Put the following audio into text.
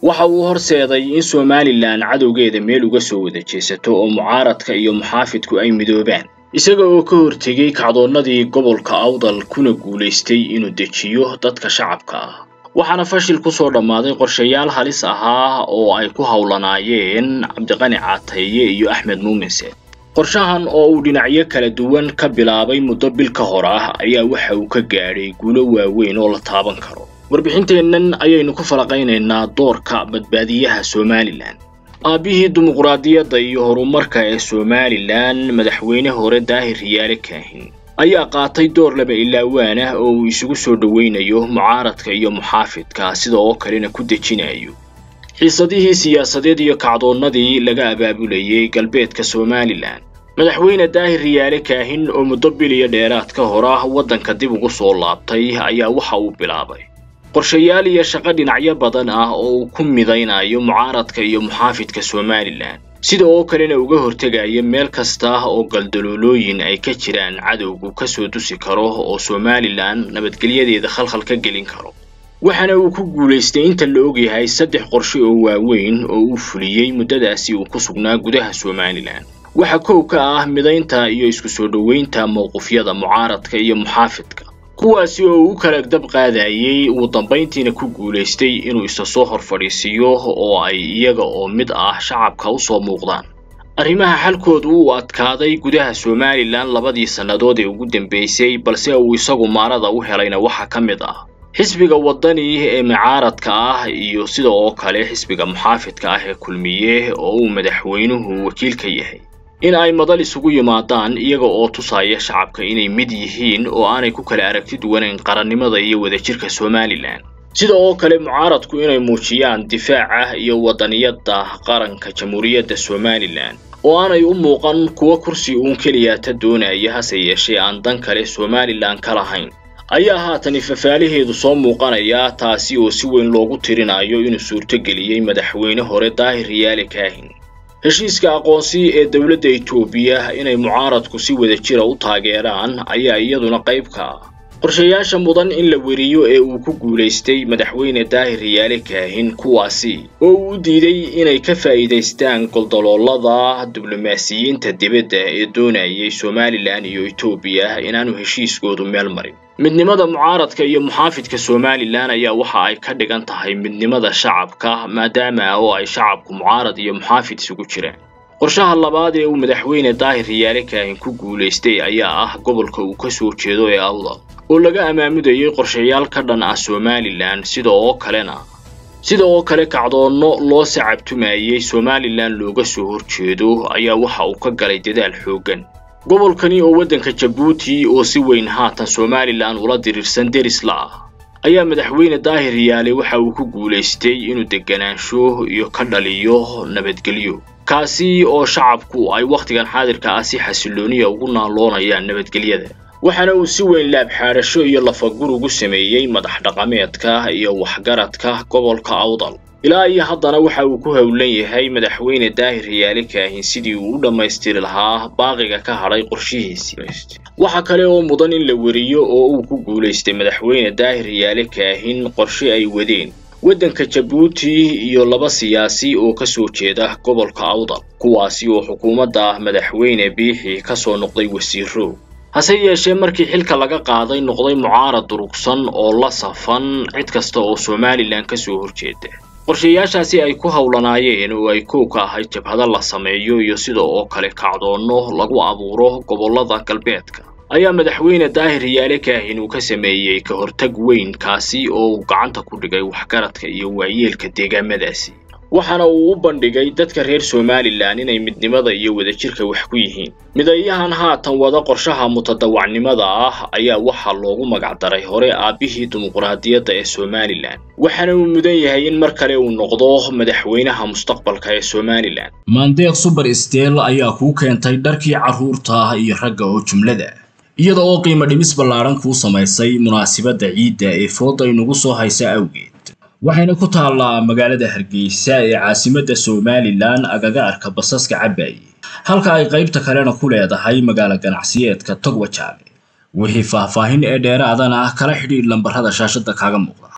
waxa uu horseeday in somalilan cadowgeeda meel uga soo wada jeesato oo mucaaradka iyo muxaafidku ay midoobaan isaga oo ka hortegay kacdoonnadii gobolka awdal kuna guulaystay inuu dejiyo dadka shacabka ah waxaana fashil ku soo dhammaaday qorshayaal halis ahaa oo ay ku howlanaayeen cabdiqani caataye iyo axmed muuminse qorshahan oo uu dhinacyo kala duwan ka bilaabay muddo bil ka hor ah ayaa waxa uu ka gaadhay guulo waaweyn oo la taaban karo warbixinteennan ayaynu ku falaqaynaynaa doorka badbaadiyaha somalilan aabbihii dimuqraadiyadda iyo horumarka ee somalilan madaxweyne hore daahir riyaale kaahin ayaa qaatay door laba ilaawaan ah oo uu isugu soo dhowaynayo mucaaradka iyo muxaafidka sida oo kalena ku dejinayo xiisadihii siyaasadeed iyo kacdoonnadii laga abaabulayay galbeedka somalilan madaxweyne daahir riyaale kaahin oo muddo bil iyo dheeraad ka hor ah waddanka dib ugu soo laabtay ayaa waxa uu bilaabay qorshayaal iyo shaqo dhinacyo badan ah oo uu ku midaynayo mucaaradka iyo muxaafidka somalilan sida oo kalena uga hortegaya meel kasta oo galdaloolooyin ay ka jiraan cadowgu ka soo dusi karo oo somalilan nabadgelyadeeda khalkhal ka gelin karo waxaana uu ku guulaystay inta la ogyahay saddex qorshe oo waaweyn oo uu fuliyey muddadaasi uu ku sugnaa gudaha somalilan waxa kow ka ah midaynta iyo isku soo dhoweynta mowqifyada mucaaradka iyo muxaafidka kuwaasi oo uu kala dab qaadayey ugu dambayntiina ku guulaystay inuu isa soo hor fadhiisiiyo oo ay iyaga oo mid ah shacabka u soo muuqdaan arrimaha xalkoodu uu adkaaday gudaha somalilan labadii sannadood ee ugu dambaysay balse uu isagu maarada u helayna waxaa ka mid ah xisbiga waddani ee mucaaradka ah iyo sida oo kale xisbiga muxaafidka ah ee kulmiye oo uu madaxweynuhu wakiil ka yahay in ay madal isugu yimaadaan iyaga oo tusaya shacabka inay mid yihiin oo aanay ku kala aragti duwanayn qarannimada iyo wadajirka somalilan sida oo kale mucaaradku inay muujiyaan difaaca iyo waddaniyadda qaranka jamhuuriyadda somalilan oo aanay u muuqan kuwa kursi uun keliyaata doonaya hase yeeshee aan dan kale somalilan ka lahayn ayaa haatan ifafaalaheedu soo muuqanaya taasi oo si weyn loogu tirinayo inuu suurtogeliyey madaxweyne hore daahir riyaale kaahin heshiiska aqoonsi ee dowladda etoobiya inay mucaaradku si wada jira u taageeraan ayaa iyaduna qayb ka ah qorshayaasha mudan in la weriyo ee uu ku guulaystay madaxweyne daahir riyaale kaahin kuwaasi oo uu u diiday inay ka faa'iidaystaan goldaloolada diblomaasiyiinta dibadda ee doonayay somalilan iyo etoobiya inaanu heshiiskoodu meel marin midnimada mucaaradka iyo muxaafidka somalilan ayaa waxa ay ka dhigan tahay midnimada shacabka maadaama oo ay shacabku mucaarad iyo muxaafid isugu jiraan qorshaha labaad ee uu madaxweyne daahir riyaale kaahin ku guulaystay ayaa ah gobolka uu ka soo jeedo ee awdal oo laga amaamudayay qorshayaal ka dhan ah somalilan sida oo kalena sida oo kale kacdoonno loo sacabtumayey somalilan looga soo horjeedo ayaa waxa uu ka galay dadaal xooggan gobolkani oo waddanka jabuuti oo si weyn haatan somalilan ula diriirsan deris la ah ayaa madaxweyne daahir riyaale waxa uu ku guulaystay inuu deganaansho iyo ka dhaliyo nabadgelyo kaasi oo shacabku ay wakhtigan xaadirka ah si xasilooniya ugu naaloonayaan nabadgelyada waxaana uu si weyn laabxaadhasho iyo lafagur ugu sameeyey madax dhaqameedka iyo waxgaradka gobolka awdal ilaa iyo haddana waxa uu ku howlan yahay madaxweyne daahir riyaale kaahin sidii uu u dhammaystiri lahaa baaqiga ka hadhay qorshihiisii waxa kale oo mudan in la weriyo oo uu ku guulaystay madaxweyne daahir riyaale kaahin qorshe ay wadeen waddanka jabuuti iyo laba siyaasi oo ka soo jeeda gobolka awdal kuwaasi oo xukuumadda madaxweyne biixi ka soo noqday wasiiro hase yeeshee markii xilka laga qaaday noqday mucaarad durugsan oo la safan cid kasta oo somalilan ka soo horjeeda qorshayaashaasi ay ku howlanaayeen oo ay kow ka ahayd jabhado la sameeyo iyo sida oo kale kacdoonno lagu abuuro gobollada galbeedka ayaa madaxweyne daahir riyaale kaahin uu ka sameeyey ka hortag weyn kaasi oo uu gacanta ku dhigay waxgaradka iyo waayeelka deegaamadaasi waxaana uu u bandhigay dadka reer somalilan inay midnimada iyo wadajirka wax ku yihiin midayahan haatan wada qorshaha mutadawacnimada ah ayaa waxaa loogu magacdaray hore aabbihii dimuqraadiyadda ee somalilan waxaana uu mudan yahay in mar kale uu noqdo madaxweynaha mustaqbalka ee somalilan maandeeq suber steel ayaa kuu keentay dharkii carruurta iyo ragga oo jumlada iyada oo qiimo dhimis ballaadhan kuu samaysay munaasibadda ciidda ee fooda inugu soo haysa awgeed waxayna ku taallaa magaalada hargeysa ee caasimadda somalilan agaga arka basaska cabaaye halka ay qaybta kalena ku leedahay magaalo ganacsiyeedka togwajaale wixii faahfaahin ee dheeraadana kala xidhiidh lambarrada shaashadda kaaga muuqda